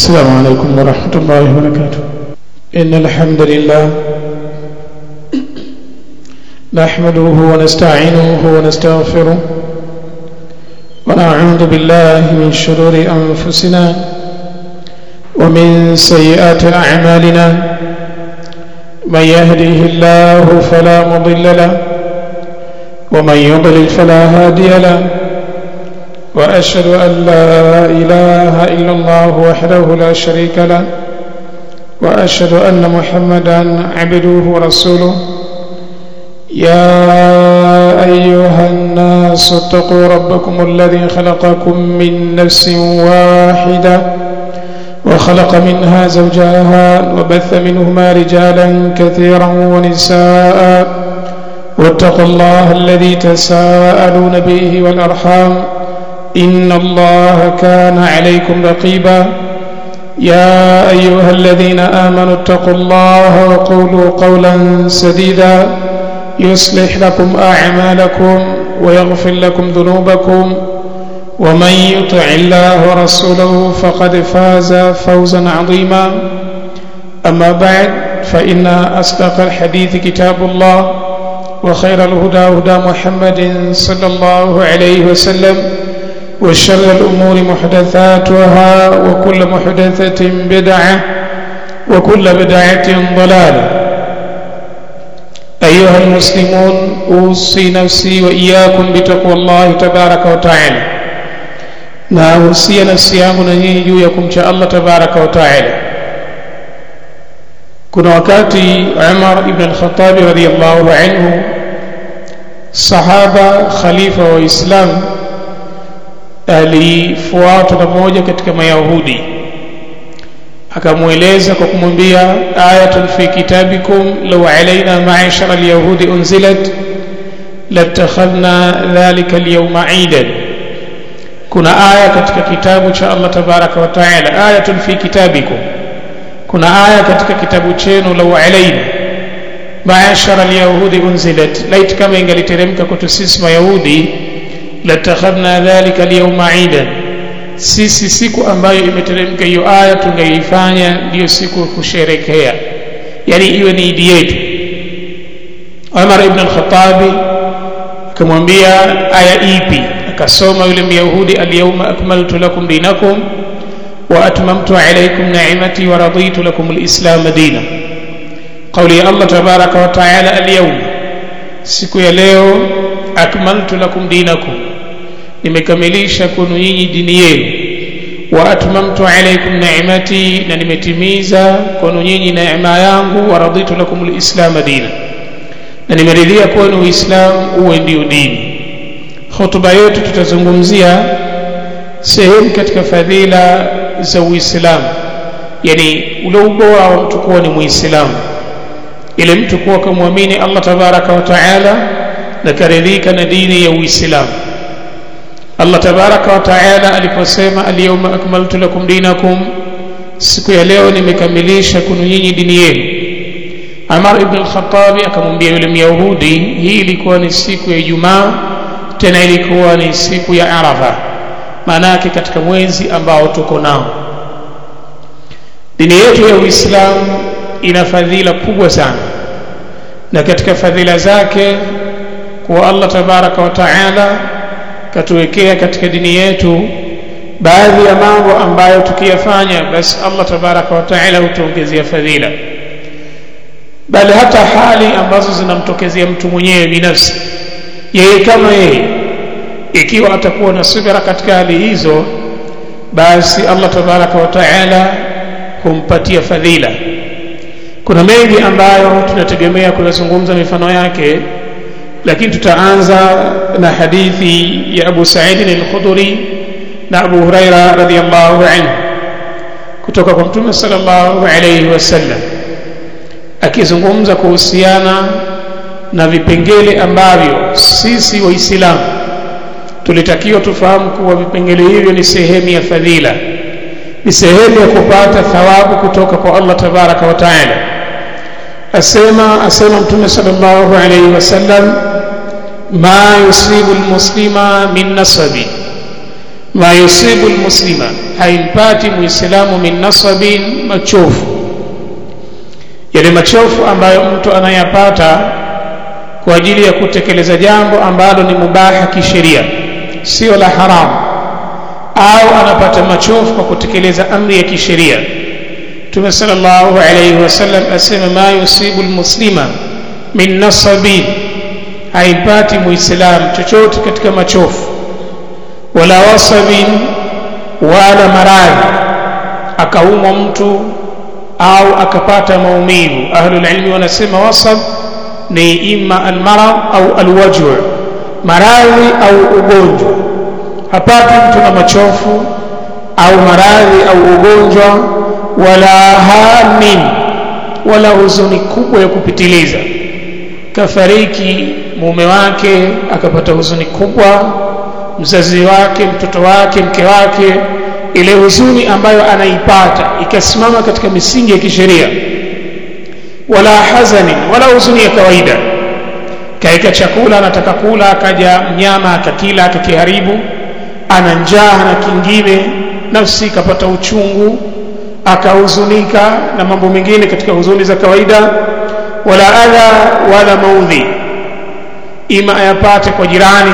السلام عليكم ورحمة الله وبركاته إن الحمد لله نحمده ونستعينه ونستغفره ونعوذ بالله من شرور أنفسنا ومن سيئات أعمالنا من يهده الله فلا مضل له ومن يضلل فلا هادي له وأشهد أن لا إله إلا الله وحده لا شريك له وأشهد أن محمدا عبده ورسوله يا أيها الناس اتقوا ربكم الذي خلقكم من نفس واحدة وخلق منها زوجها وبث منهما رجالا كثيرا ونساء واتقوا الله الذي تساءلون به والأرحام إن الله كان عليكم رقيبا يا أيها الذين آمنوا اتقوا الله وقولوا قولا سديدا يصلح لكم أعمالكم ويغفر لكم ذنوبكم ومن يطع الله ورسوله فقد فاز فوزا عظيما أما بعد فإن أصدق الحديث كتاب الله وخير الهدى هدى محمد صلى الله عليه وسلم وشر الأمور محدثاتها وكل محدثة بدعة وكل بدعة ضلالة أيها المسلمون أوصي نفسي وإياكم بتقوى الله تبارك وتعالى na usia nafsi yangu na nyinyi juu ya kumcha Allah tabaraka wa taala kuna wakati Umar ibn al-Khattab radhiyallahu anhu sahaba khalifa wa Islam alifuatwa na mmoja katika mayahudi akamweleza kwa kumwambia ayatun fi kitabikum law alaina ma'ashara alyahudi unzilat latakhadna dhalika alyawma eidan kuna aya katika kitabu cha Allah tabaraka wa taala ayatun fi kitabikum kuna aya katika kitabu chenu law alaina ma'ashara alyahudi unzilat lait kama ingaliteremka kwetu sisi mayahudi latakhadna dhalika alyawma eidan sisi siku ambayo imeteremka hiyo aya tungeifanya ndiyo siku kusherekea yani iwe ni idi yetu Umar ibn al-Khattab akamwambia aya ipi akasoma yule myahudi alyawma akmaltu lakum dinakum wa atmamtu alaykum ni'mati wa raditu lakum al-islam dinan قولي ya Allah tabaraka wa taala alyawma siku ya leo akmaltu lakum dinakum nimekamilisha kwenu nyinyi dini yenu wa atmamtu alaykum ni'mati na nimetimiza kwenu nyinyi neema yangu wa raditu lakum alislam dina na nimeridhia kwenu uislamu uwe ndio dini hotuba yetu tutazungumzia sehemu katika fadhila za uislamu yani ule ubora wa mtu kuwa ni muislamu ile mtu kuwa kumwamini Allah tabaraka wa taala na karidhika na dini ya uislamu Allah tabaraka wa taala aliposema alyawma akmaltu lakum dinakum siku ya leo nimekamilisha kunu nyinyi dini yenu Amar ibn al-Khattab akamwambia yule Myahudi hii ilikuwa ni siku ya Ijumaa tena ilikuwa ni siku ya Arafa maana yake katika mwezi ambao tuko nao dini yetu ya Uislamu ina fadhila kubwa sana na katika fadhila zake kuwa Allah tabaraka wa taala katuwekea katika dini yetu baadhi ya mambo ambayo tukiyafanya basi Allah tabaraka wa taala hutuongezea fadhila bali hata hali ambazo zinamtokezea mtu mwenyewe binafsi yeye kama yeye ikiwa atakuwa na subira katika hali hizo basi Allah tabaraka wa taala humpatia fadhila kuna mengi ambayo tunategemea kuyazungumza mifano yake lakini tutaanza na hadithi ya Abu Sa'id al-Khudri na Abu Huraira radhiyallahu anhu kutoka kwa Mtume sallallahu alayhi wasallam akizungumza kuhusiana na vipengele ambavyo sisi waislamu tulitakiwa tufahamu kuwa vipengele hivyo ni sehemu ya fadhila ni sehemu ya kupata thawabu kutoka kwa Allah tabaraka wa taala asema asema mtume sallallahu alayhi wasallam ma yusibu almuslima min nasabi ma yusibu almuslima haimpati muislamu min nasabin machofu yale machofu ambayo mtu anayapata kwa ajili ya kutekeleza jambo ambalo ni mubaha kisheria sio la haramu au anapata machofu kwa kutekeleza amri ya kisheria Mtume sallallahu alayhi wasallam asema ma yusibu almuslima min nasabin haipati muislamu chochote katika machofu wala wasabin wala maradhi akaumwa mtu au akapata maumivu ahlul ilmi wanasema wasab ni ima almarad au alwaj'u maradhi au ugonjwa hapati mtu na machofu au maradhi au ugonjwa wala hamin wala huzuni kubwa ya kupitiliza kafariki mume wake akapata huzuni kubwa mzazi wake mtoto wake mke wake ile huzuni ambayo anaipata ikasimama katika misingi ya kisheria wala hazani wala huzuni ya kawaida kaika chakula anataka kula akaja mnyama akakila akakiharibu ana njaa na kingine nafsi ikapata uchungu akahuzunika na mambo mengine katika huzuni za kawaida wala adha wala maudhi ima ayapate kwa jirani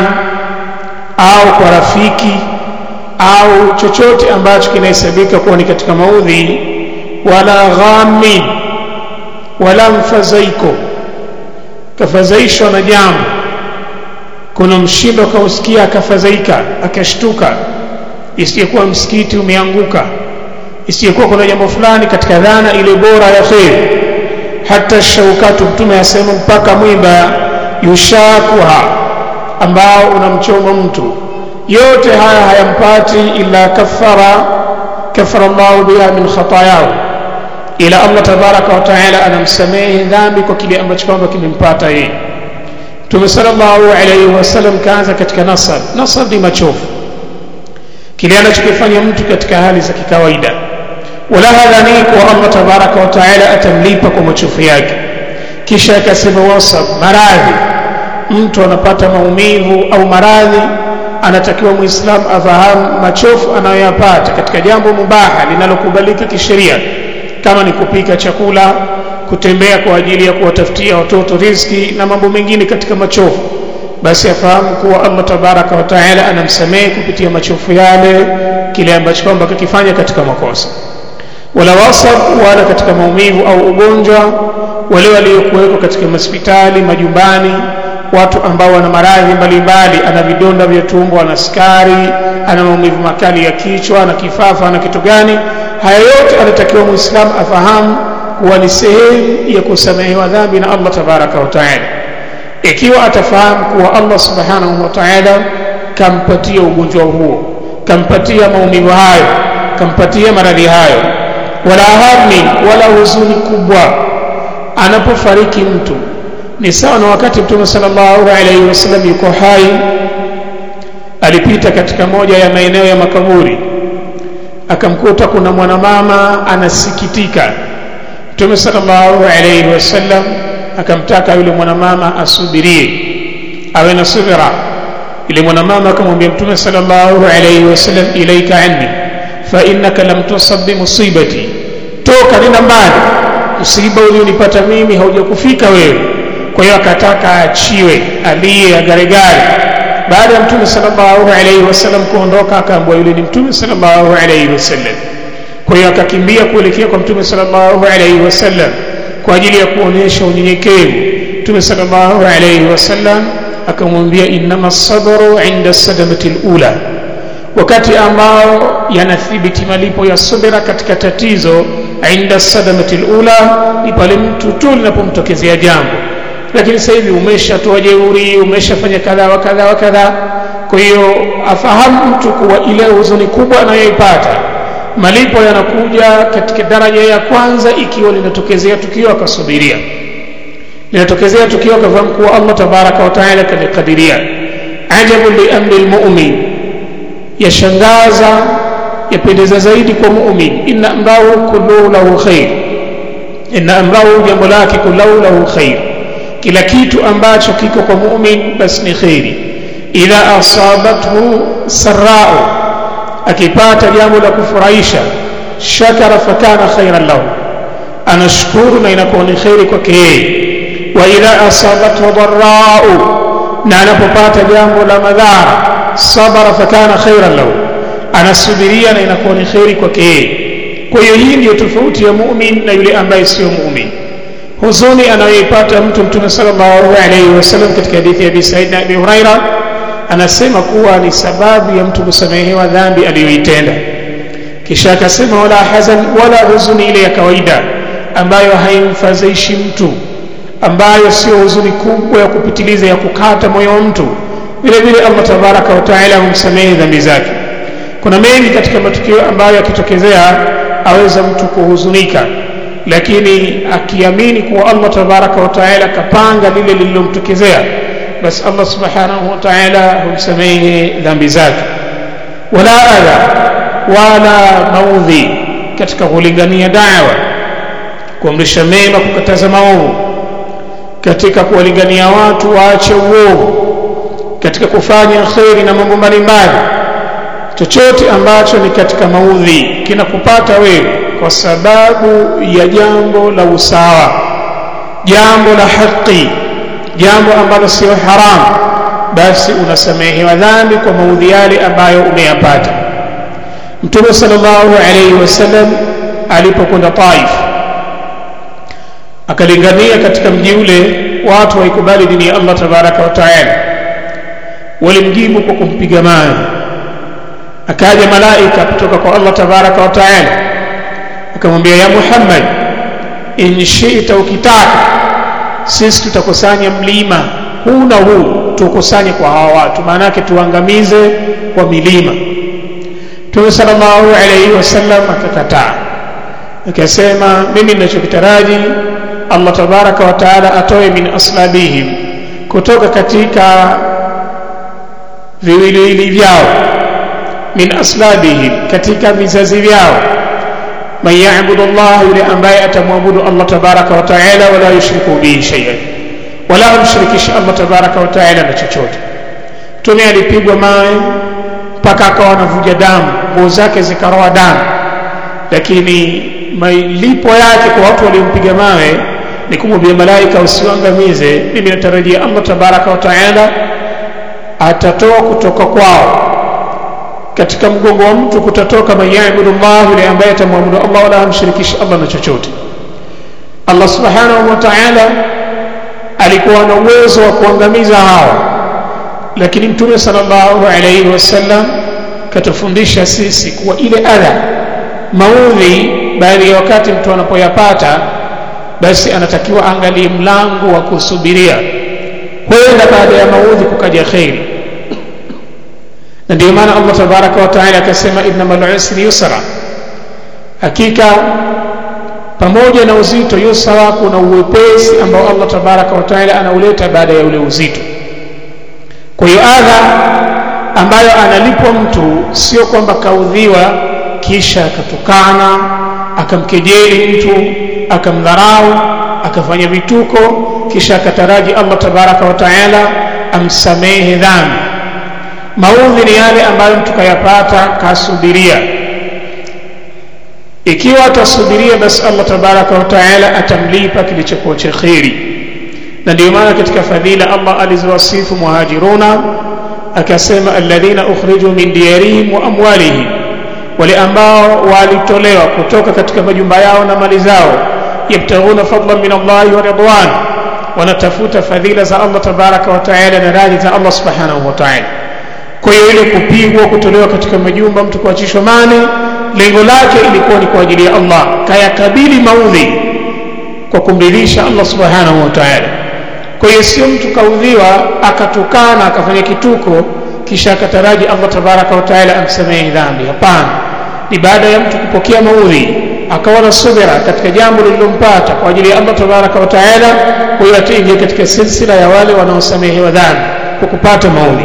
au kwa rafiki au chochote ambacho kinahesabika kuwa ni katika maudhi wala ghami wala mfadhaiko kafadhaishwa na jambo kuna mshindo akausikia akafadhaika akashtuka isiyekuwa msikiti umeanguka isiyekuwa kuna jambo fulani katika dhana ile bora ya kheri hata shaukatu mtume asema mpaka mwiba yushakuha ambao unamchoma mtu yote haya hayampati illa kaffara kaffara Allahu biha min khatayahu ila Allah tabaraka wa taala anamsamehe dhambi kwa kile ambacho kwamba kimempata yeye Mtume sallallahu alayhi wasallam kaanza katika nasab nasab ni machofu kile anachokifanya mtu katika hali za kikawaida wala hadhani kwa Allah tabaraka wa taala atamlipa kwa machofu yake kisha akasema wasab maradhi mtu anapata maumivu au maradhi anatakiwa muislamu afahamu machofu anayoyapata katika jambo mubaha linalokubalika kisheria kama ni kupika chakula kutembea kwa ajili ya kuwatafutia watoto riziki na mambo mengine katika machofu basi afahamu kuwa Allah tabaraka wa taala anamsamehe kupitia machofu yale kile ambacho kwamba kakifanya katika makosa wala wasab wala katika maumivu au ugonjwa wale waliokuwekwa katika hospitali majumbani watu ambao wana maradhi mbalimbali ana vidonda vya tumbo ana sukari ana maumivu makali ya kichwa ana kifafa ana kitu gani haya yote anatakiwa muislamu afahamu kuwa ni sehemu ya kusamehewa dhambi na Allah tabaraka wa taala ikiwa atafahamu kuwa Allah subhanahu wa taala kampatia ugonjwa huo kampatia maumivu hayo kampatia maradhi hayo wala hammin wala huzuni kubwa anapofariki mtu ni sawa na wakati mtume sallallahu alaihi wasallam yuko hai alipita katika moja ya maeneo ya makaburi akamkuta kuna mwanamama anasikitika mtume sallallahu alaihi wasallam akamtaka yule mwanamama asubirie awe na subira yule mwanamama akamwambia mtume sallallahu alaihi wasallam ilaika anni fa innaka lam tusab bi musibati toka nenda mbali msiba ulionipata mimi haujakufika wewe kwa hiyo akataka aachiwe aliye agaregare baada ya mtume sallallahu alaihi wasallam kuondoka akaambiwa yule ni mtume sallallahu alaihi wasallam kwa hiyo akakimbia kuelekea kwa mtume sallallahu alaihi wasallam kwa ajili ya kuonyesha unyenyekevu mtume sallallahu alaihi wasallam akamwambia innama sabru inda sadamati lula wakati ambao yanathibiti malipo ya subira katika tatizo inda sadamati lula ni pale mtu tu linapomtokezea jambo lakini sasa hivi umeshatoa jeuri umeshafanya kadha wa kadha wa kadha kwa hiyo afahamu mtu kuwa ile huzuni kubwa anayoipata malipo yanakuja katika daraja ya kwanza ikiwa linatokezea tukio akasubiria linatokezea tukio akafahamu kuwa Allah tabaraka wa taala kalikadiria ajabu li amri lmumin yashangaza yapendeza zaidi kwa mumin inna amrahu kulluhu lahu khair inna amrahu jambo lake kulluhu lahu khair kila kitu ambacho kiko kwa mumin basi ni khairi idha asabathu sarau akipata jambo la kufurahisha shakara fakana khairan lahu anashukuru na inakuwa ni khairi kwake yeye wa idha asabathu dharrau na anapopata jambo la madhara sabara fakana khairan lahu anasubiria na inakuwa ni khairi kwake yeye kwa hiyo hii ndiyo tofauti ya mumin na yule ambaye sio mumin huzuni anayoipata mtu mtume sallallahu alaihi wasallam katika hadithi ya Abi Said na Abi Huraira anasema kuwa ni sababu ya mtu kusamehewa dhambi aliyoitenda kisha akasema wala hazan wala huzuni ile ya kawaida ambayo haimfadhaishi mtu ambayo sio huzuni kubwa ya kupitiliza ya kukata moyo wa mtu vile vile Allah tabaraka wa taala humsamehe dhambi zake kuna mengi katika matukio ambayo yakitokezea aweza mtu kuhuzunika lakini akiamini kuwa Allah tabaraka wa taala kapanga lile lililomtokezea basi Allah subhanahu wa taala humsamehe dhambi zake wala adha wala maudhi katika kulingania dawa kuamrisha mema kukataza maovu katika kuwalingania watu waache uovu katika kufanya kheri na mambo mbalimbali chochote ambacho ni katika maudhi kinakupata wewe kwa sababu ya jambo la usawa jambo la haki jambo ambalo sio haramu basi unasamehewa dhambi kwa maudhi yale ambayo umeyapata mtume sallallahu alayhi wasallam alipokwenda Taif akalingania katika mji ule watu waikubali dini ya Allah tabaraka wa taala walimjibu kwa kumpiga mawe akaja malaika kutoka kwa Allah tabaraka wa taala akamwambia ya Muhammad in shi'ta ukitaka sisi tutakusanya mlima huu na huu tukusanye kwa hawa watu maana yake tuangamize kwa milima Mtume sallallahu alayhi wasallam akakataa akasema mimi ninachokitaraji Allah tabaraka wa taala atoe min aslabihim kutoka katika viwiliwili vyao min aslabihim katika vizazi vyao man ya'budu Allah yule ambaye atamwabudu Allah tabaraka wa taala wala yushriku bihi shay'an wala amshirikishi Allah tabaraka wa taala na chochote mtume alipigwa mawe mpaka akawa anavuja damu nguo zake zikaroa damu lakini malipo yake kwa watu waliompiga mawe ni kumwambia malaika usiwangamize mimi natarajia Allah tabaraka wa taala atatoa kutoka kwao katika mgongo wa mtu kutatoka man yaabudu Allah yule ambaye atamwabudu Allah wala hamshirikishi Allah na chochote Allah subhanahu wa ta'ala alikuwa na uwezo wa kuangamiza hawa lakini mtume sallallahu alayhi wasallam katufundisha sisi kuwa ile adha maudhi baadhi ya wakati mtu anapoyapata basi anatakiwa angalie mlango wa kusubiria huenda baada ya maudhi kukaja kheri na ndio maana Allah tabaraka wa taala akasema innamal usri yusra hakika pamoja na uzito yusra kuna uwepesi ambao Allah tabaraka wa taala anauleta baada ya ule uzito kwa hiyo adha ambayo analipwa mtu sio kwamba kaudhiwa kisha akatukana akamkejeli mtu akamdharau akafanya vituko kisha akataraji Allah tabaraka wa taala amsamehe dhambi maudhi ni yale ambayo mtu kayapata kasubiria ikiwa atasubiria basi Allah tabaraka wa taala atamlipa kilichokuwa cha kheri na ndio maana katika fadhila Allah alizowasifu muhajiruna akasema alladhina ukhriju min diyarihim wa amwalihim wale ambao walitolewa kutoka katika majumba yao na mali zao yabtaghuna fadlan min Allah wa ridwan wanatafuta fadhila za Allah tabaraka wa taala na radhi za Allah subhanahu wa taala kwa hiyo ile kupigwa kutolewa katika majumba mtu kuachishwa mali lengo lake ilikuwa ni kwa ajili ya Allah kayakabili maudhi kwa kumridhisha Allah subhanahu wa ta'ala kwa hiyo sio mtu kaudhiwa akatukana akafanya kituko kisha akataraji Allah tabaraka wa ta'ala amsamehe dhambi hapana ni baada ya mtu kupokea maudhi akawa na subira katika jambo lililompata kwa ajili ya Allah tabaraka wa ta'ala kwa hiyo ataingia katika silsila ya wale wanaosamehewa dhambi kwa kupata maudhi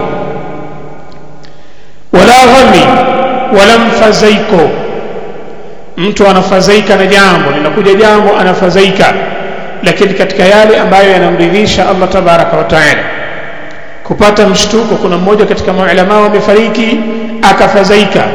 wala ghami wala mfadhaiko mtu anafadhaika na jambo linakuja jambo anafadhaika lakini katika yale ambayo yanamridhisha Allah tabaraka wa taala kupata mshtuko kuna mmoja katika maulama wamefariki akafadhaika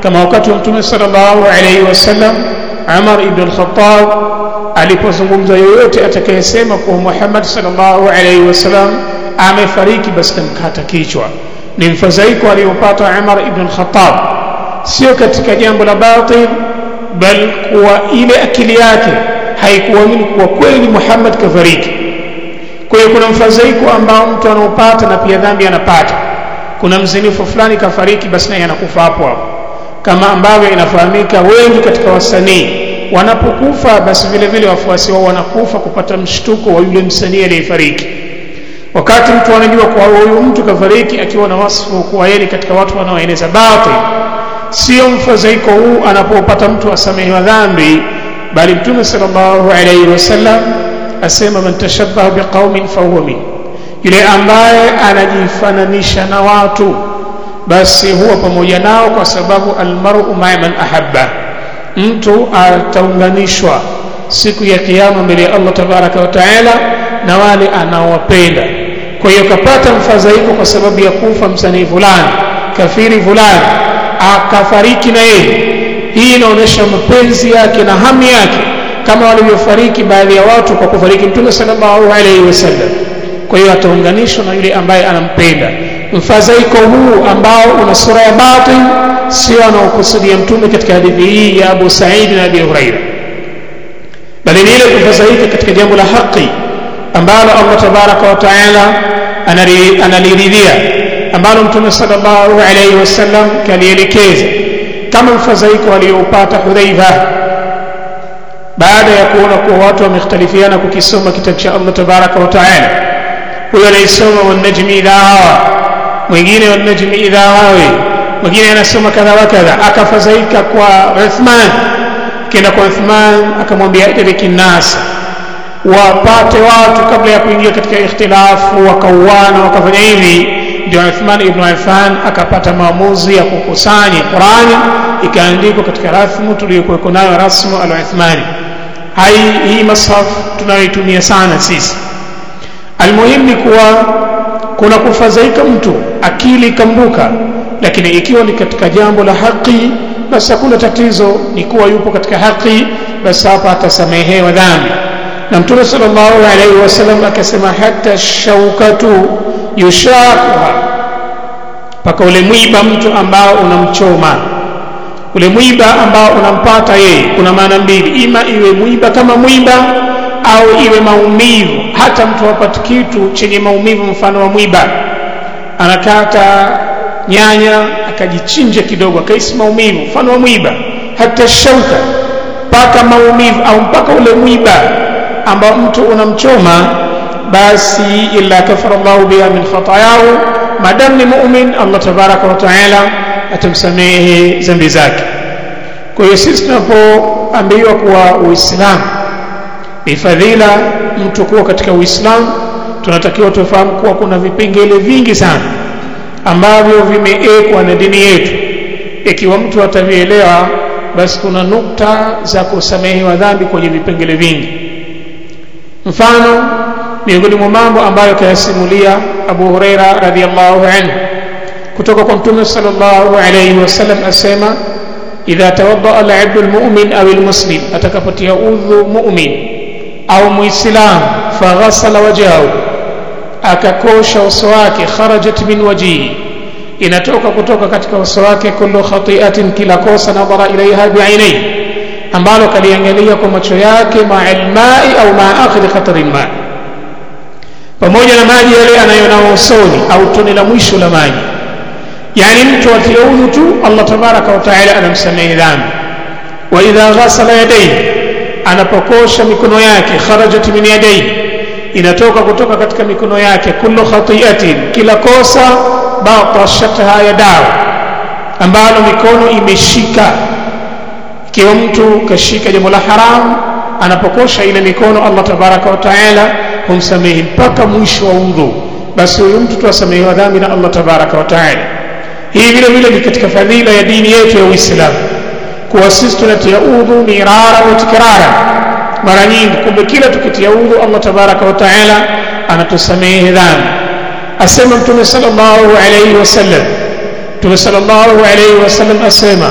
kama wakati wa mtume sallallahu alaihi wasallam Umar ibn al-Khattab alipozungumza yoyote atakayesema kuwa Muhammad sallallahu alaihi wasallam amefariki basi tamkata kichwa ni mfadhaiko aliyopata Umar ibn al-Khattab sio katika jambo la batil bal kuwa ile akili yake haikuamini kuwa kweli Muhammad kafariki kwa hiyo kuna mfadhaiko ambao mtu anaopata na pia dhambi anapata kuna mzinifu fulani kafariki basi naye anakufa hapo hapo kama ambavyo inafahamika wengi katika wasanii wanapokufa basi vile vile wafuasi wao wanakufa kupata mshtuko wa yule msanii aliyefariki wakati mtu anajua kwa huyu mtu kafariki akiwa na wasfu kuwa yeye katika watu wanaoeneza batil sio mfadhaiko huu anapopata mtu asamehewa dhambi bali mtume sallallahu alaihi wasallam asema man tashabbaha biqaumin fahuwa min yule ambaye anajifananisha na watu basi huwa pamoja nao kwa sababu almar'u ma'a man ahabba mtu ataunganishwa siku ya kiyama mbele ya Allah tabaraka wa taala na wale anaowapenda kwa hiyo kapata mfadhaiko kwa sababu ya kufa msanii fulani kafiri fulani akafariki na yeye hii inaonyesha mapenzi yake na hamu yake kama walivyofariki baadhi ya watu kwa kufariki mtume sallallahu alaihi wasallam kwa hiyo ataunganishwa na yule ambaye anampenda mfadhaiko huu ambao una sura ya batil sio anaokusudia mtume katika hadithi hii ya Abu Sa'id na Abi Huraira bali ni ile kufadhaika katika jambo la haki ambalo Allah tabaraka wa taala analiridhia ambalo mtume sallallahu alaihi wasallam kalielekeza kama mfadhaiko aliyoupata Hudhaifa baada ya kuona kuwa watu wamekhtalifiana kukisoma kitabu cha Allah tabaraka wa taala huyo anaisoma wanajmi idha hawa mwingine wanajmi idha hawi mwingine anasoma kadha wa kadha akafadhaika kwa Uthman kenda kwa Uthman akamwambia idiriki nas wapate watu kabla ya kuingia katika ikhtilafu wakauana wakafanya hivi ndio Uthman ibn Affan akapata maamuzi ya kukusanya Qurani ikaandikwa katika rasmu tuliyokuwa nayo rasmu al-Uthmani hai hii masaf tunayoitumia sana sisi almuhimu ni kuwa kuna kufadhaika mtu akili ikambuka lakini ikiwa ni katika jambo la haki basi hakuna tatizo ni kuwa yupo katika haki basi hapa atasamehewa dhambi na mtume sallallahu alaihi wasallam akasema hata shaukatu yushaquha mpaka ule mwiba mtu ambao unamchoma ule mwiba ambao unampata yeye kuna maana mbili ima iwe mwiba kama mwiba au iwe maumivu hata mtu hapati kitu chenye maumivu mfano wa mwiba anakata nyanya akajichinja kidogo akaisi maumivu mfano wa mwiba hata shauka mpaka maumivu au mpaka ule mwiba ambao mtu unamchoma basi illa kafara Allahu biha min khatayahu madam ni mu'min Allah tabaraka wa taala atamsamehe dhambi zake kwa hiyo sisi tunapoambiwa kuwa uislamu ni fadhila mtu kuwa katika uislamu tunatakiwa tufahamu kuwa kuna vipengele vingi sana ambavyo vimeekwa na dini yetu ikiwa mtu atavielewa basi kuna nukta za kusamehewa dhambi kwenye vipengele vingi mfano miongoni mwa mambo ambayo kayasimulia Abu Huraira radhiallahu anhu kutoka kwa Mtume sallallahu alayhi wasallam asema idha tawadda al-abdu al-mu'min aw al-muslim atakapotia udhu mu'min au muislam faghasala wajhahu akakosha uso wake kharajat min wajhihi inatoka kutoka katika uso wake kullu khati'atin kila kosa nadhara ilaiha bi'ainaihi ambalo kaliangalia kwa macho yake ma'al ma'i au ma akhir qatrin ma pamoja na maji yale anayonao usoni au tone la mwisho la maji yani mtu atia udhu tu Allah tabaraka wa taala anamsamehe dhambi wa idha ghasala yadayhi anapokosha mikono yake kharajat min yadayhi inatoka kutoka katika mikono yake kullu khati'atin kila kosa batashatha yadahu ambalo mikono imeshika ikiwa mtu kashika jambo la haram anapokosha ile mikono Allah tabaraka wa taala humsamehe mpaka mwisho wa udhu basi huyu mtu tuwasamehewa dhambi na Allah tabaraka wa taala hii vile vile ni katika fadhila ya dini yetu ya Uislamu kuwa sisi tunatia udhu mirara wa tikrara mara nyingi kumbe kila tukitia udhu Allah tabaraka wa taala anatusamehe dhambi asema mtume sallallahu alayhi wasallam mtume sallallahu alayhi wasallam asema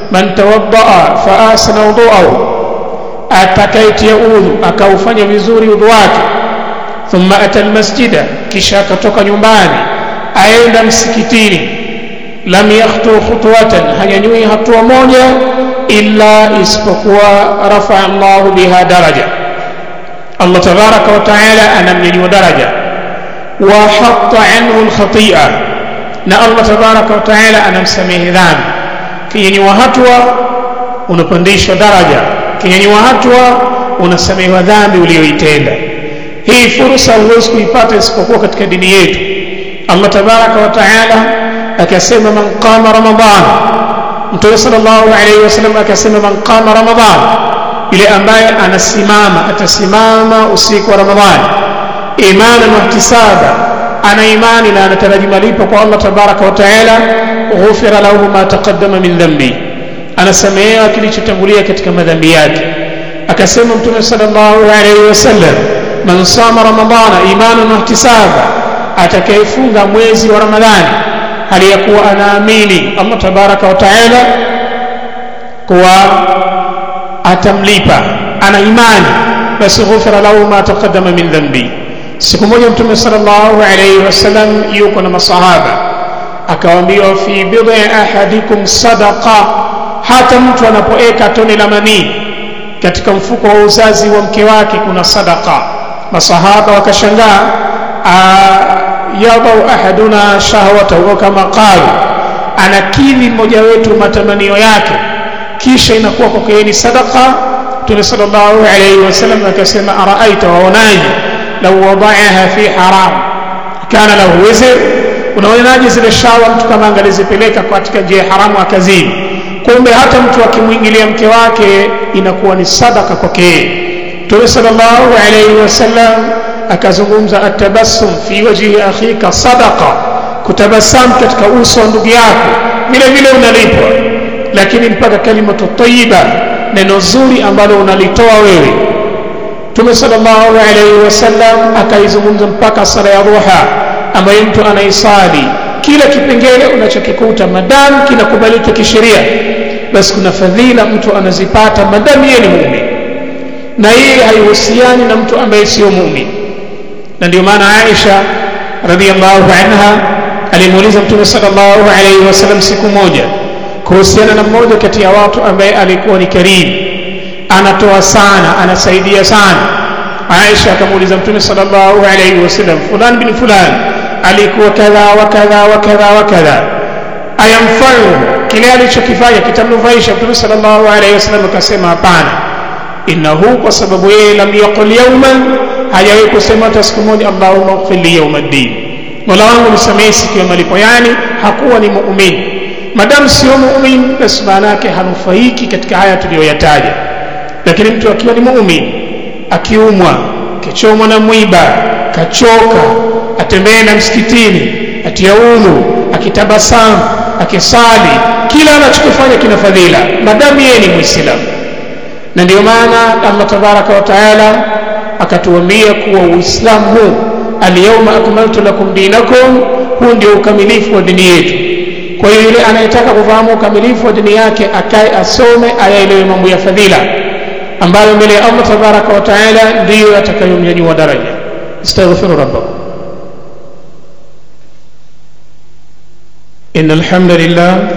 man tawaddaa fa ahsana wuduahu atakayetia udhu akaufanya vizuri udhu wake thumma ata almasjida kisha akatoka nyumbani aenda msikitini lam yakhtu khutwatan hanyanyui hatua moja illa isipokuwa rafaa Allahu biha daraja Allah tabaraka wa taala anamnyanyua daraja wa hatta anhu alkhati'a na Allah tabaraka wa taala anamsamehe dhambi kinyanyua hatua unapandishwa daraja kinyanyua hatua unasamehewa dhambi uliyoitenda hii fursa huwezi kuipata isipokuwa katika dini yetu Allah tabaraka wa taala akasema man qama ramadan mtume sallallahu alaihi wasallam akasema man qama ramadan yule ambaye anasimama atasimama usiku wa ramadhani imanan wa ihtisaba ana imani na anataraji malipo kwa Allah tabaraka wa taala ghufira lahu ma taqaddama min dhanbi anasamehewa kilichotangulia katika madhambi yake akasema mtume sallallahu alaihi wasallam man sama ramadana imanan wa ihtisaba atakayefunga mwezi wa ramadhani hali ya kuwa anaamini Allah tabaraka wa taala kuwa atamlipa ana imani basi ghufira lahu ma taqaddama min dhanbi siku moja mtume sallallahu alayhi wasallam yuko na masahaba akawaambiwa fi bid'i ahadikum sadaqa hata mtu anapoeka tone la manii katika mfuko wa uzazi wa mke wake kuna sadaqa masahaba wakashangaa yadau ahaduna shahwatahu kama qalu anakidhi mmoja wetu matamanio yake kisha inakuwa kwake ni sadaqa Mtume sallallahu alayhi wasallam akasema araaita waonaje lau wadaaha fi haram kana lahu wizr unaonaje zile shawa mtu kama angalizipeleka katika njia haramu akazini kumbe hata mtu akimwingilia mke wake inakuwa ni sadaka kwake Mtume sallallahu alayhi wasallam akazungumza atabassum fi wajhi akhika sadaqa kutabasamu katika uso wa ndugu yako vile vile unalipwa lakini mpaka kalimatu tayyiba neno zuri ambalo unalitoa wewe Mtume sallallahu alayhi wasallam akaizungumza mpaka sala ya duha ambayo mtu anaisali kila kipengele unachokikuta madamu kinakubalika kisheria basi kuna fadhila mtu anazipata madamu yeye ni muumini na hii haihusiani na mtu ambaye sio muumini na ndio maana Aisha radhiallahu anha alimuuliza Mtume sallallahu alayhi wasallam siku moja kuhusiana na mmoja kati ya watu ambaye alikuwa ni karimu anatoa sana anasaidia sana Aisha akamuuliza Mtume sallallahu alayhi wasallam fulan bin fulan alikuwa kadha wa kadha wa kadha wa kadha ayamfaru kile alichokifanya kitamnufaisha Mtume sallallahu alayhi wasallam akasema hapana innahu kwa sababu yeye lam yaqul yawman hajawahi kusema hata siku moja Allahumma ighfir li yawmiddin Mola wangu nisamehe siku ya malipo yani hakuwa ni muumini madamu sio muumini basi maana yake hanufaiki katika haya tuliyoyataja lakini mtu akiwa ni muumini akiumwa kichomwa na mwiba kachoka atembee na msikitini atia udhu akitabasamu akisali kila anachokifanya kina fadhila madamu yeye ni muislamu na ndio maana Allah tabaraka wa taala akatuambia kuwa uislamu huu alyawma akmaltu lakum dinakum huu ndio ukamilifu wa dini yetu kwa hiyo yule anayetaka kufahamu ukamilifu wa dini yake akae asome ayaelewe mambo ya fadhila ambayo mbele ya Allah tabaraka wa taala ndiyo atakayomnyanyua daraja astaghfiru rabbakum إن الحمد لله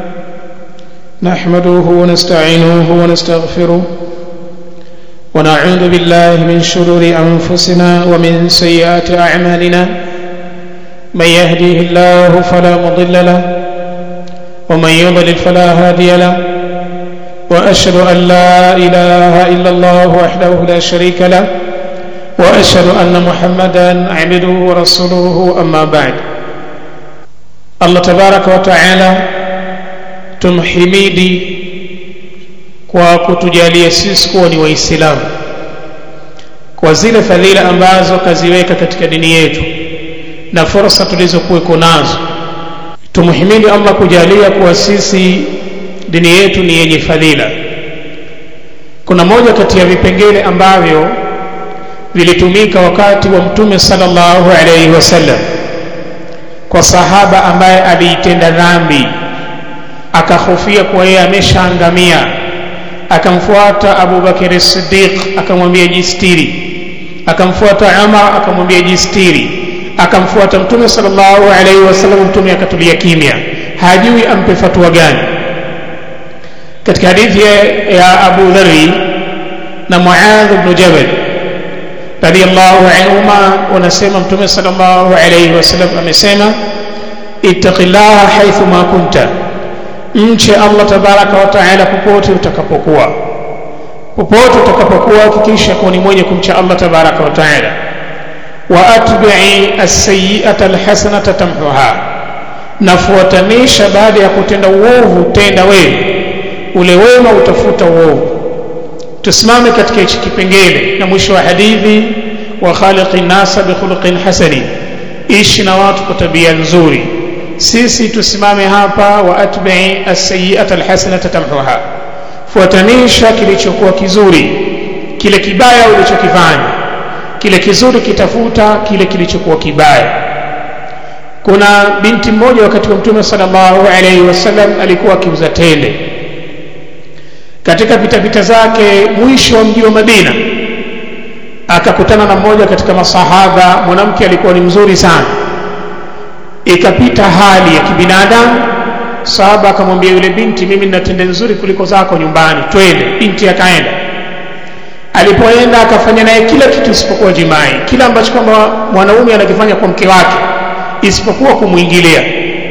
نحمده ونستعينه ونستغفره ونعوذ بالله من شرور أنفسنا ومن سيئات أعمالنا من يهديه الله فلا مضل له ومن يضلل فلا هادي له وأشهد أن لا إله إلا الله وحده لا شريك له وأشهد أن محمدا عبده ورسوله أما بعد Allah tabaraka wa taala tumhimidi kwa kutujalia sisi kuwa ni waislamu kwa zile fadhila ambazo kaziweka katika dini yetu na fursa tulizokuweko nazo tumhimidi Allah kujalia kuwa sisi dini yetu ni yenye fadhila kuna moja kati ya vipengele ambavyo vilitumika wakati wa mtume sallallahu alaihi wasallam kwa sahaba ambaye aliitenda dhambi akahofia kuwa yeye ameshaangamia akamfuata abubakari siddiq akamwambia jistiri akamfuata umar akamwambia jistiri akamfuata mtume sallallahu alaihi wasallam mtume akatulia kimya hajui ampe fatwa gani katika hadithi ya abu dhari na muadh bnu jabal radiallahu anhuma wanasema mtume sallallahu alaihi wasallam amesema ittaqillaha haithu ma kunta mche allah tabaraka wa taala popote utakapokuwa popote utakapokuwa hakikisha kuwa ni mwenye kumcha allah tabaraka wa taala wa atbii alsayiata alhasanata tamhuha nafuatanisha baada ya kutenda uovu tenda wewe ule wema utafuta uovu tusimame katika hichi kipengele na mwisho wa hadithi wa khaliqi nasa bikhuluqin hasani ishi na watu kwa tabia nzuri sisi tusimame hapa wa atbii alsayiata alhasanata tamhuha fuatanisha kilichokuwa kizuri kile kibaya ulichokifanya kile kizuri kitafuta kile kilichokuwa kibaya kuna binti mmoja wakati wa mtume sallallahu alaihi wasallam alikuwa akiuza tende katika pitapita zake mwisho wa mji wa madina akakutana na mmoja katika masahaba mwanamke alikuwa ni mzuri sana ikapita hali ya kibinadamu sahaba akamwambia yule binti mimi nina tende nzuri kuliko zako nyumbani twende binti akaenda alipoenda akafanya naye kila kitu isipokuwa jimai kila ambacho kwamba mwanaume anakifanya kwa mke wake isipokuwa kumwingilia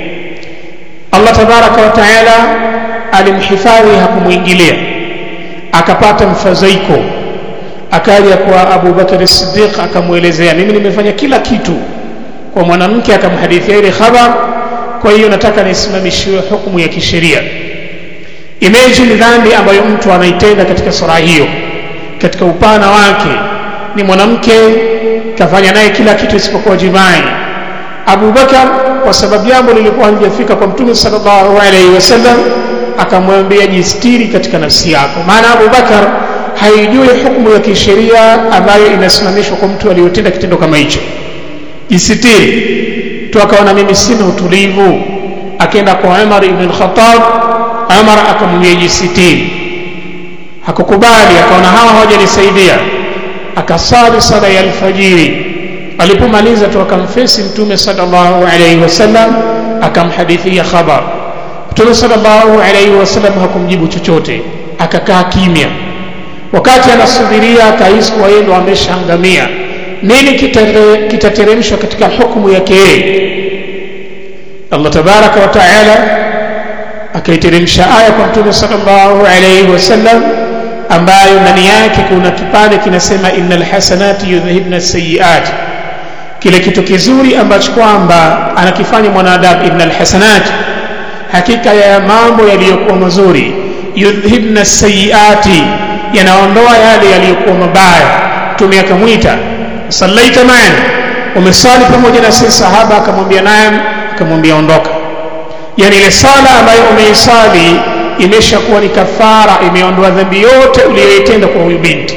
allah tabaraka wa taala alimhifadhi hakumwingilia akapata mfadhaiko akaja kwa abu bakari sidiq akamwelezea mimi nimefanya kila kitu kwa mwanamke akamhadithia ile khabar kwa hiyo nataka nisimamishiwe hukumu ya kisheria imeji ni dhambi ambayo mtu anaitenda katika sura hiyo katika upana wake ni mwanamke kafanya naye kila kitu isipokuwa jimai abubakar kwa sababu jambo lilikuwa halijafika kwa mtume sallallahu alaihi wasallam akamwambia jistiri katika nafsi yako maana abubakar haijui hukumu ya kisheria ambayo inasimamishwa kwa mtu aliyotenda kitendo kama hicho jisitiri tu akaona mimi sina utulivu akaenda kwa umar ibn al-khattab umar akamwambia jisitiri hakukubali akaona hawa hawajanisaidia akasali sala ya alfajiri alipomaliza tu akamfesi mtume sallallahu alaihi wasallam akamhadithia khabar mtume sallallahu alaihi wasallam hakumjibu chochote akakaa kimya wakati anasubiria akahisi kuwa yeye ndo ameshaangamia nini kitateremshwa katika hukumu yake yeye allah tabaraka wa taala akaiteremsha aya kwa mtume sallallahu alaihi wasallam ambayo ndani yake kuna kipande kinasema innal hasanati yudhhibna sayiat kile kitu kizuri ambacho kwamba anakifanya mwanadamu innal hasanati hakika ya mambo yaliyokuwa mazuri yudhhibna sayiati yanaondoa yale yaliyokuwa mabaya mtume akamwita sallaita maana umesali pamoja na sisi sahaba akamwambia naye akamwambia ondoka yani ile sala ambayo umeisali imeshakuwa ni kafara imeondoa dhambi yote uliyoitenda kwa huyu binti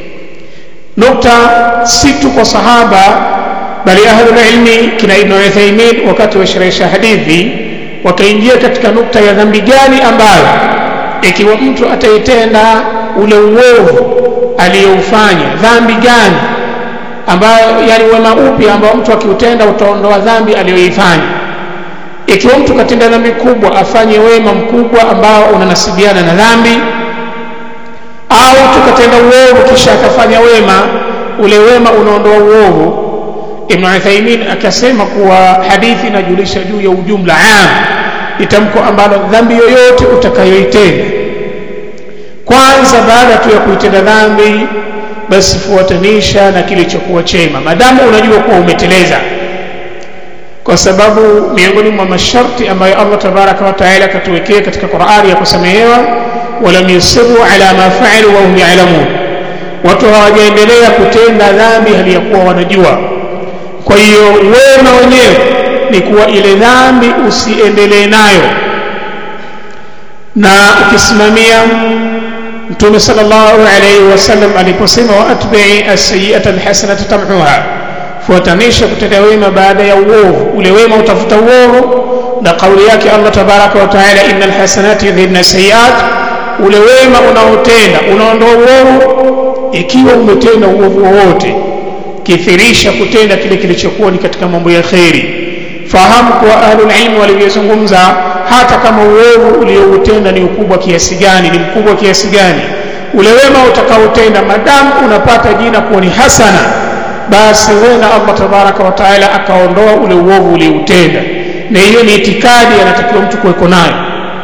nukta si tu kwa sahaba bali ahlul ilmi kina ibn Uthaymeen wakati wa sharhisha hadithi wakaingia katika nukta ya dhambi gani ambayo ikiwa mtu ataitenda ule uovu aliyoufanya dhambi gani ambayo yani wema upi ambao mtu akiutenda utaondoa dhambi aliyoifanya ikiwa mtu katenda dhambi kubwa afanye wema mkubwa ambao unanasibiana na dhambi au tukatenda uovu kisha akafanya wema ule wema unaondoa uovu ibn Uthaymeen akasema kuwa hadithi inajulisha juu ya ujumla am ni tamko ambalo dhambi yoyote utakayoitenda kwanza baada tu ya kuitenda dhambi basi fuatanisha na kilichokuwa chema madamu unajua kuwa umeteleza kwa sababu miongoni mwa masharti ambayo Allah tabaraka wa taala akatuwekea katika Qur'ani ya kusamehewa walam yusiru ala ma fa'alu wa hum ya'lamun watu hawajaendelea kutenda dhambi hali ya kuwa wanajua kwa hiyo wema wenyewe ni kuwa ile dhambi usiendelee nayo na ukisimamia mtume sallallahu alayhi wasallam aliposema wa atbi'i as-sayyi'ata al-hasanata tamhuha fuatanisha kutenda wema baada ya uovu ule wema utafuta uovu na kauli yake Allah tabaraka wa taala innal hasanati yudhibna sayiat ule wema unaotenda unaondoa uovu ikiwa umetenda uovu wowote kithirisha kutenda kile kilichokuwa ni katika mambo ya kheri fahamu kuwa ahlul ilmi walivyozungumza hata kama uovu ulioutenda ni ukubwa kiasi gani ni mkubwa kiasi gani ule wema utakaotenda madamu unapata jina kuwa ni hasana basi wena Allah tabaraka wa taala akaondoa ule uovu ulioutenda na hiyo ni itikadi anatakiwa mtu kuweko nayo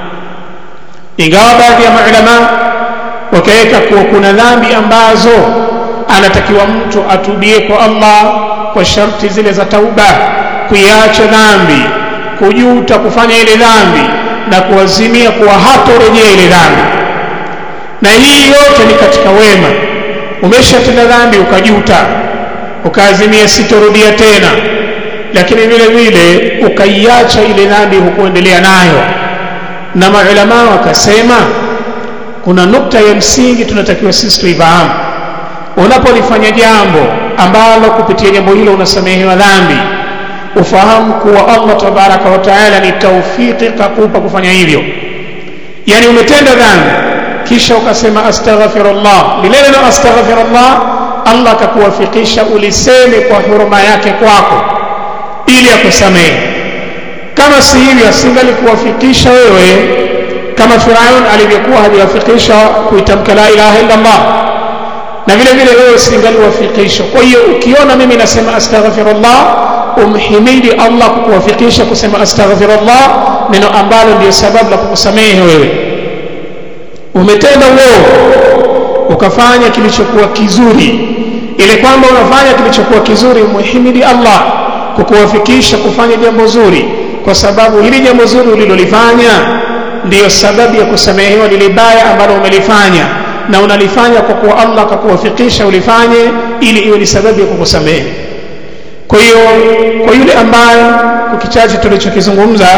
ingawa baadhi ya maulama wakaweka kuwa kuna dhambi ambazo anatakiwa mtu atubie kwa Allah kwa sharti zile za tauba kuiacha dhambi kujuta kufanya ile dhambi na kuazimia kuwa hatorejea ile dhambi na hii yote ni katika wema umeshatenda dhambi ukajuta ukaazimia sitorudia tena lakini vile vile ukaiacha ile dhambi hukuendelea nayo na maulama wakasema kuna nukta ya msingi tunatakiwa sisi tuifahamu unapolifanya jambo ambalo kupitia jambo hilo unasamehewa dhambi ufahamu kuwa Allah tabaraka wa taala ni taufiki kakupa kufanya hivyo yani umetenda dhambi kisha ukasema astaghfirullah lile neno astaghfirullah Allah akakuwafikisha uliseme kwa huruma yake kwako ili akusamehe kama si hivyo asingalikuwafikisha wewe kama Firaun alivyokuwa hajawafikisha kuitamka la ilaha illa Allah na vile vile wewe usingaliwafikisha kwa hiyo ukiona mimi nasema astaghfirullah umhimidi Allah kukuwafikisha kusema astaghfirullah neno ambalo ndio sababu la kukusamehe wewe umetenda uovu ukafanya kilichokuwa kizuri ile kwamba unafanya kilichokuwa kizuri muhimidi Allah kukuwafikisha kufanya jambo zuri kwa sababu hili jambo zuri ulilolifanya ndiyo sababu ya kusamehewa lile baya ambalo umelifanya na unalifanya kwa kuwa Allah akakuwafikisha ulifanye ili iwe ni sababu ya kukusamehe kwa hiyo kwa yule ambaye kwa kichache tulichokizungumza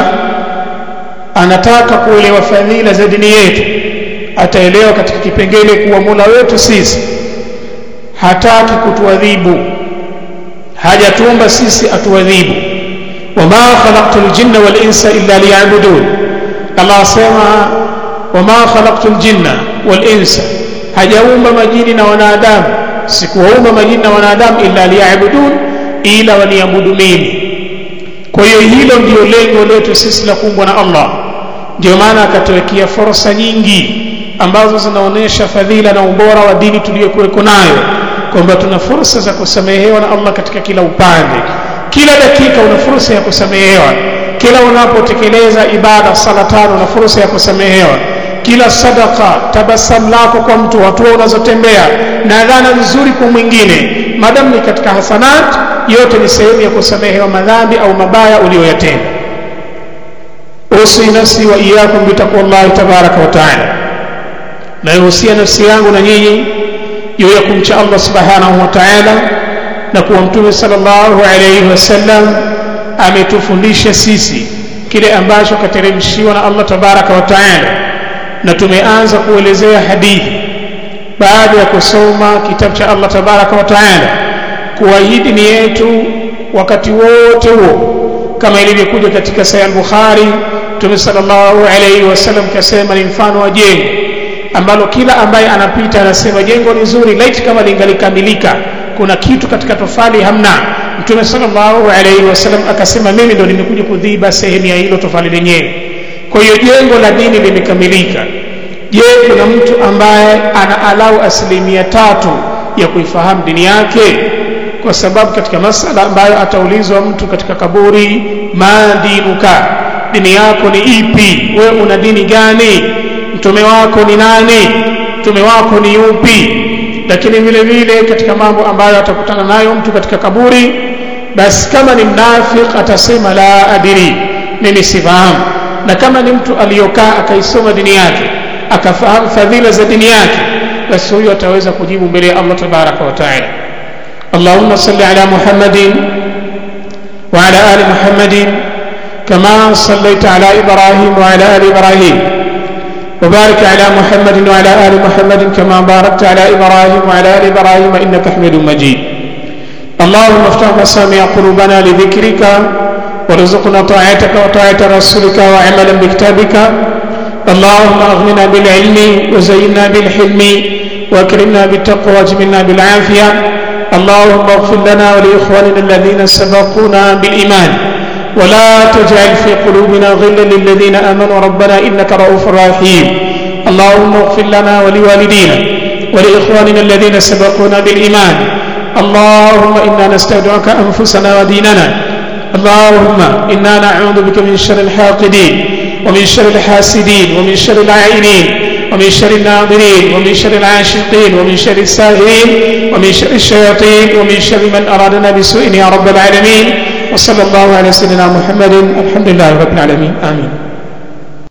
anataka kuelewa fadhila za dini yetu ataelewa katika kipengele kuwa Mola wetu sisi hataki kutuadhibu hajatuumba sisi atuadhibu wama khalaqtul jinna wal insa illa liya'budun Allah asema wama khalaqtul jinna wal insa hajaumba majini na wanadamu sikuwaumba majini na wanadamu illa liya'budun ila waniabudu mimi kwa hiyo hilo ndio lengo letu sisi la kuumbwa na Allah ndio maana akatuwekea fursa nyingi ambazo zinaonyesha fadhila na ubora wa dini tuliyokuweko nayo kwamba tuna fursa za kusamehewa na Allah katika kila upande kila dakika una fursa ya kusamehewa kila unapotekeleza ibada sala tano una fursa ya kusamehewa kila sadaka tabasamu lako kwa mtu hatua unazotembea na dhana nzuri kwa mwingine madamu ni katika hasanat yote ni sehemu ya kusamehewa madhambi au mabaya uliyoyatenda usi nafsi wa iyakum bitaqwallahi tabaraka wa taala naihusia nafsi yangu na nyinyi juu ya kumcha Allah subhanahu wa ta'ala na kuwa mtume sallallahu alayhi wasallam ametufundisha sisi kile ambacho kateremshiwa na Allah tabaraka wa ta'ala na tumeanza kuelezea hadithi baada ya kusoma kitabu cha Allah tabaraka wa ta'ala kuwa hii dini yetu wakati wote huo kama ilivyokuja katika Sahih al-Bukhari Mtume sallallahu alayhi wasallam kasema ni mfano wa jengo ambalo kila ambaye anapita anasema jengo ni zuri laiti kama lingalikamilika kuna kitu katika tofali hamna Mtume sallallahu alayhi wasallam akasema mimi ndo nimekuja kudhiba sehemu ya hilo tofali lenyewe kwa hiyo jengo la dini limekamilika je kuna mtu ambaye ana alau asilimia tatu ya kuifahamu dini yake kwa sababu katika masala ambayo ataulizwa mtu katika kaburi madinuka dini yako ni ipi wewe una dini gani mtume wako ni nani mtume wako ni yupi lakini vile vile katika mambo ambayo atakutana nayo mtu katika kaburi basi kama ni mnafik atasema la adiri mimi sifahamu na kama ni mtu aliyokaa akaisoma dini yake akafahamu fadhila za dini yake basi huyo ataweza kujibu mbele ya Allah tabaraka wa taala اللهم صل على محمد وعلى آل محمد كما صليت على إبراهيم وعلى آل إبراهيم وبارك على محمد وعلى آل محمد كما باركت على إبراهيم وعلى آل إبراهيم إنك حميد مجيد اللهم افتح مسامع قلوبنا لذكرك وارزقنا طاعتك وطاعة رسولك وعملا بكتابك اللهم أغننا بالعلم وزينا بالحلم واكرمنا بالتقوى واجملنا بالعافية اللهم اغفر لنا ولإخواننا الذين سبقونا بالإيمان ولا تجعل في قلوبنا غلا للذين آمنوا ربنا إنك رؤوف رحيم اللهم اغفر لنا ولوالدينا ولإخواننا الذين سبقونا بالإيمان اللهم إنا نستودعك أنفسنا وديننا اللهم إنا نعوذ بك من شر الحاقدين ومن شر الحاسدين ومن شر العائنين ومن شر الناظرين ومن شر العاشقين ومن شر الساهرين ومن شر الشياطين ومن شر من أرادنا بسوء يا رب العالمين وصلى الله على سيدنا محمد الحمد لله رب العالمين آمين